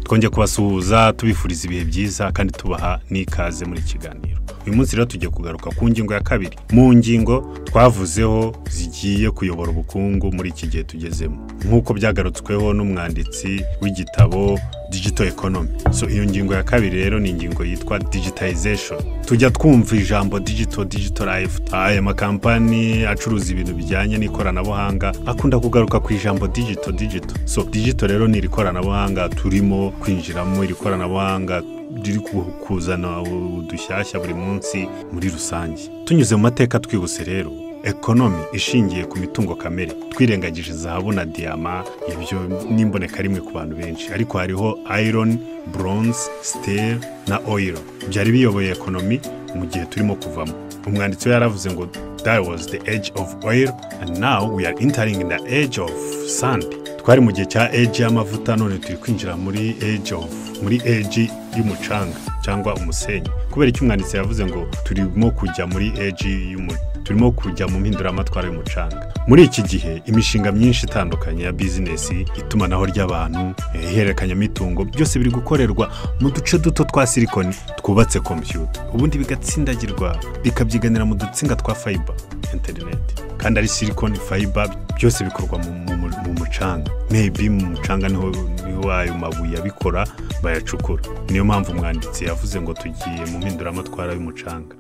twongeye kubasuhuza tubifuriza ibihe byiza kandi tubaha n'ikaze muri iki kiganiro uyu munsi rero tugiye kugaruka ku ngingo ya kabiri mu ngingo twavuzeho zigiye kuyobora ubukungu muri iki gihe tugezemo nk'uko byagarutsweho n'umwanditsi w'igitabo digito ekonomi so iyo ngingo ya kabiri rero ni ingingo yitwa digitayizesheni tujya twumva ijambo digito digito rayifu aya makampani acuruza ibintu bijyanye n'ikoranabuhanga akunda kugaruka ku ijambo digito digito so digito rero ni iri koranabuhanga turimo kwinjiramo iri koranabuhanga riri kuzana udushyashya buri munsi muri rusange tunyuze mu mateka twibutse rero ekonomi ishingiye ku mitungo kamere twirengagije zahabu na diyama ibyo n'imboneka rimwe ku bantu benshi ariko hariho ayironi buronze siteri na oyiro byari biyoboye ekonomi mu gihe turimo kuvamo umwanditsi we yaravuze ngo that was the age of oil and now we are entering in the age of sand twari mu gihe cya age y'amavuta none turi kwinjira muri age of muri age y'umucanga cyangwa umusenyi kubera icyo umwanditsi yavuze ngo turimo kujya muri age y'umucanga turimo kujya mu mpinduramatwara y'umucanga muri iki gihe imishinga myinshi itandukanye ya bizinesi itumanaho ry'abantu ihererekanyamitungo byose biri gukorerwa mu duce duto twa silikoni twubatse kompiyuta ubundi bigatsindagirwa bikabyiganira mu dutsinga twa fayiba interineti kandi ari silikoni fayiba byose bikorwa mu mucanga mebi mu mucanga niho ayo mabuye abikora bayacukura niyo mpamvu umwanditsi yavuze ngo tugiye mu mpinduramatwara y'umucanga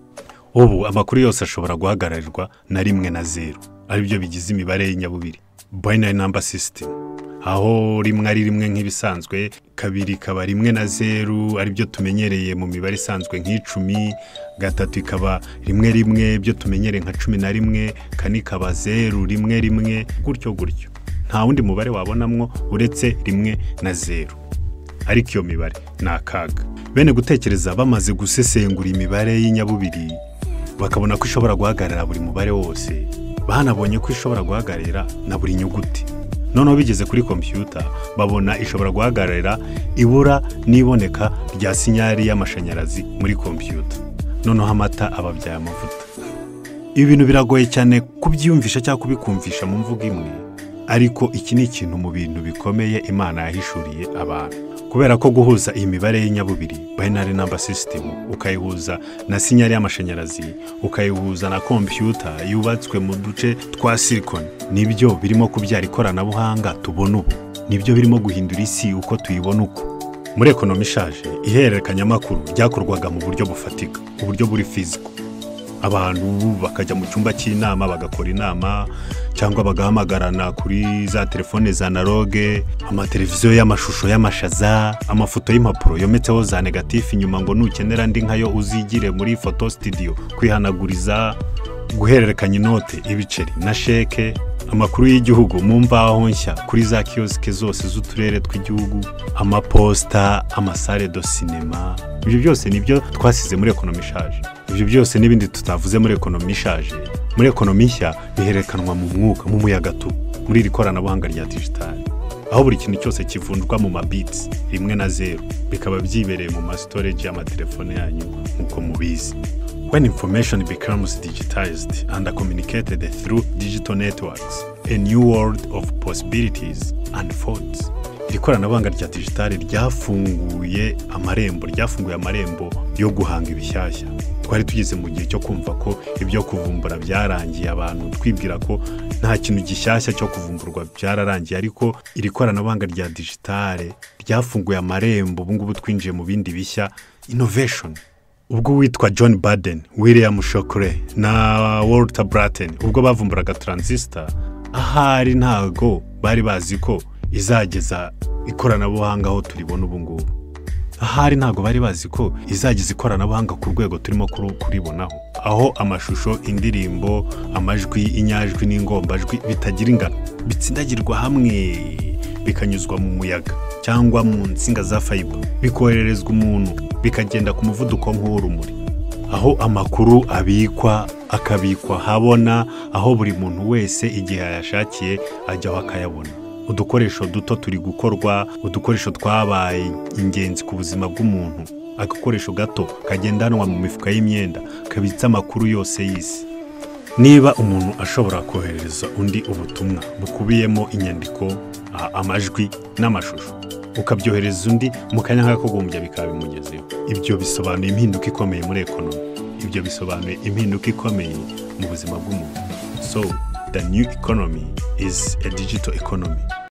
ubu amakuru yose ashobora guhagararirwa na rimwe na zeru aribyo bigize imibare y'inyabubiri binary number system aho rimwe ari rimwe nk'ibisanzwe kabiri ikaba rimwe na zeru aribyo tumenyereye mu mibare isanzwe nk'icumi gatatu ikaba rimwe rimwe byo tumenyereye nka cumi na rimwe kane ikaba zeru rimwe rimwe gutyo gutyo nta wundi mubare wabonamwo uretse rimwe na zeru ariko iyo mibare ni akaga bene gutekereza bamaze gusesengura imibare y'inyabubiri bakabona ko ishobora guhagarara buri mubare wose banabonye ko ishobora guhagarara na buri nyuguti noneho bigeze kuri kompiyuta babona ishobora guhagarara ibura n'iboneka rya sinyari y'amashanyarazi muri kompiyuta noneho amata ababyaye amavuta ibi bintu biragoye cyane kubyiyumvisha cyangwa kubikumvisha mu mvugo imwe ariko iki ni ikintu mu bintu bikomeye imana yahishuriye abantu kubera ko guhuza iyi mibare y'inyabubiri binary number system ukayihuza na sinyari y'amashanyarazi ukayihuza na kompiyuta yubatswe mu duce twa silikoni nibyo birimo kubyara ikoranabuhanga tubona ubu nibyo birimo guhindura isi uko tuyibona uko muri ekonomi ishaje ihererekanyamakuru ryakorwaga mu buryo bufatika uburyo buri fiziko abantu bakajya mu cyumba cy'inama bagakora inama cyangwa bagahamagarana kuri za telefone za naroge amateleviziyo y'amashusho y'amashaza amafoto y'impapuro yometseho za negatifu inyuma ngo nukenera andi nkayo uzigire muri foto sitidiyo kwihanaguriza guhererekanya inote ibiceri na sheke amakuru y'igihugu mu mbaho nshya kuri za kiyosike zose z'uturere tw'igihugu amaposita amasare do sinema ibyo byose nibyo twasize muri ekonomi ishaje ibyo byose n'ibindi tutavuze muri ekonomi ishaje muri ekonomi nshya biherekanwa mu mwuka mu muyaga tu muri iri koranabuhanga rya digitali aho buri kintu cyose kivunjwa mu mabitsi rimwe na zeru bikaba byibereye mu masitoreji y'amatelefone yanyu nk'uko mubizi when information becomes digitized and communicated through digital networks a new world of possibilities unfolds iri koranabuhanga rya digitali ryafunguye amarembo ryafunguye amarembo yo guhanga ibishyashya twari tugeze mu gihe cyo kumva ko ibyo kuvumbura byarangiye abantu twibwira ko nta kintu gishyashya cyo kuvumburwa byararangiye ariko iri koranabuhanga rya digitali ryafunguye amarembo ubungubu twinjiye mu bindi bishya inoveshoni ubwo witwa john baden william shokore na walter Bratton ubwo bavumburaga taransisita ahari ntago bari bazi ko izageza ikoranabuhanga aho turibona ubu ngubu ahari ntago bari bazi ko izageza ikoranabuhanga ku rwego turimo kuribonaho aho amashusho indirimbo amajwi inyajwi n'ingombajwi bitagira ingano bitsindagirwa hamwe bikanyuzwa mu muyaga cyangwa mu nsinga za fayiba bikohererezwa umuntu bikagenda ku muvuduko nk'uw'urumuri aho amakuru abikwa akabikwa habona aho buri muntu wese igihe yayashakiye ajyaho akayabona udukoresho duto turi gukorwa udukoresho twabaye ingenzi ku buzima bw'umuntu agakoresho gato kagendanwa mu mifuka y'imyenda kabitse amakuru yose y'isi niba umuntu ashobora koherereza undi ubutumwa bukubiyemo inyandiko amajwi n'amashusho ukabyohereza undi mu kanya nk'akagumbya bikaba bimugezeho ibyo bisobanuye impinduka ikomeye muri ekonomi ibyo bisobanuye impinduka ikomeye mu buzima bw'umuntu so the new economy is a digital economy